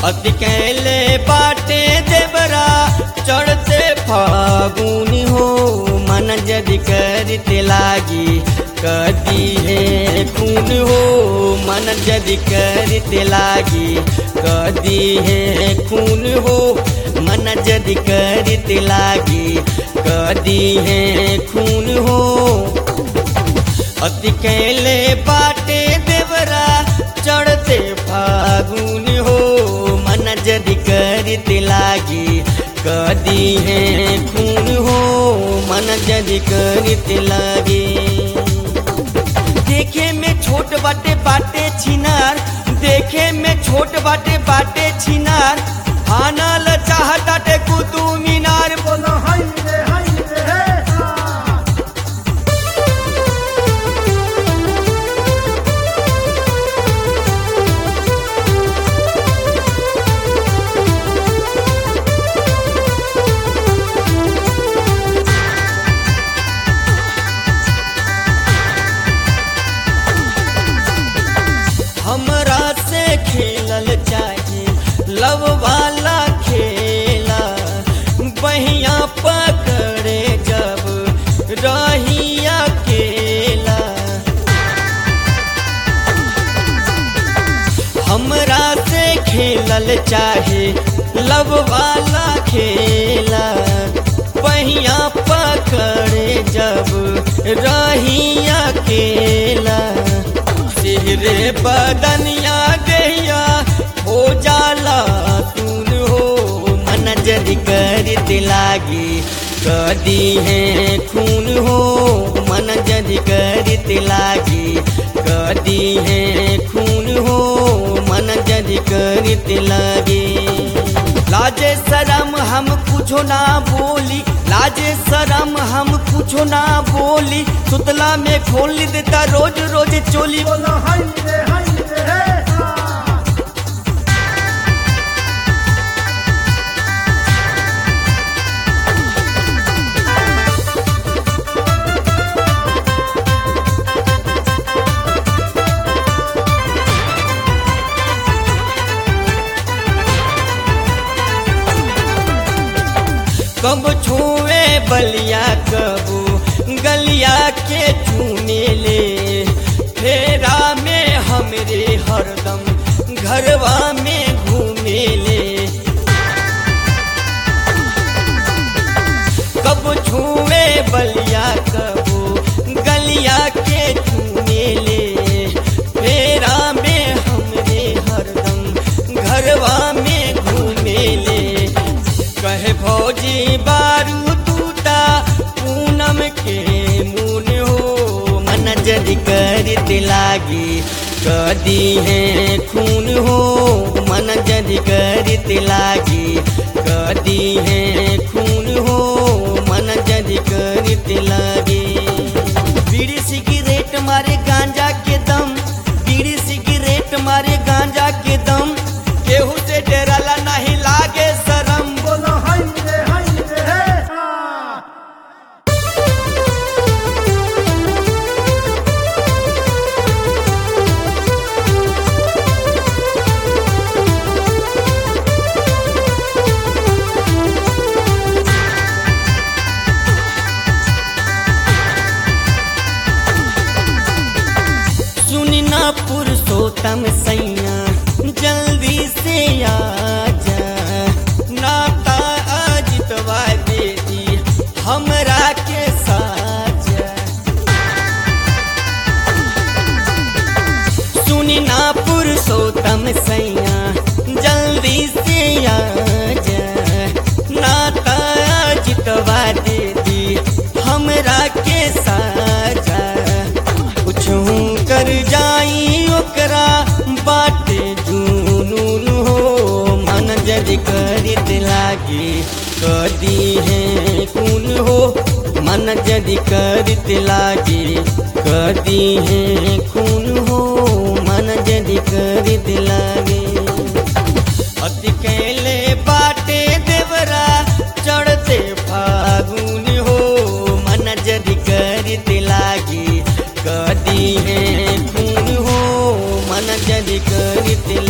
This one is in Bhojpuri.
अति कैले बाटे देवरा चढ़ते फागुन हो मन जदि करते लागी कदी है खून हो मन जदि करते लागी कदी है खून हो मन जदि करते लागी कदी है खून हो अति कैले बाटे देवरा चढ़ते फागुन हो मन जदि करते लागी कदी है खून हो मन जदि करते लागी देखे में छोट बाटे बाटे छिनार देखे में छोट बाटे बाटे छिनार आनल चाहताटे कुतु मीनार बोलो हाय रे हाय रे हे हा हमरा से खेलल चाहे लव वाला खेला बहिया पकड़े जब रही अकेला हमरा से खेलल चाहे लव वाला खेला बहिया पकड़े जब रही अकेला सिहरे बदनिया गैया हो जाला तून हो मन जदि करते लागी कदी है खून हो मन जदि करते लागी कदी है खून हो मन जदि करते लागी लाजे शरम हम कुछो ना बोली लाजे शरम हम कुछो ना बोली सुतला में खोल देता रोज रोज चोली बोलो हाय रे हाय रे हे हा कब छुए बलिया कबू गलिया के चूने ले फेरा में हमरे हरदम घरवा में घूमे ले कब छुए बलिया कबू गलिया के चूने ले फेरा में हमरे हरदम घरवा में घूमे ले कहे भौजी बारू टूटा पूनम के मुन हो मन जदि करते लागी कदी है खून हो मन जदि करते लागी कदी है खून हो मन जदि करते लागी बीड़ी सिगरेट मारे गांजा के दम बीड़ी सिगरेट मारे गांजा के दम केहू से डराला नहीं लागे शरम बोलो हाय रे हाय रे हे हा सुनी ना पुरुषोत्तम सैया जल्दी से आ जा नाता अजितवा बेटी हमरा के साजा सुनी ना पुरुषोत्तम सैया जल्दी से आ जा नाता अजितवा दीदी हमरा के साजा कुछ कर जाई ओकरा बाटे जुनून हो मन जदि करित लागी कदी है खून हो मन जदि करित लागी कदी है खून हो मन जदि करित लागी अति कैले बाटे देवरा चढ़ते फागुन हो मन जदि करते लागी कदी है खून हो मन जदि करते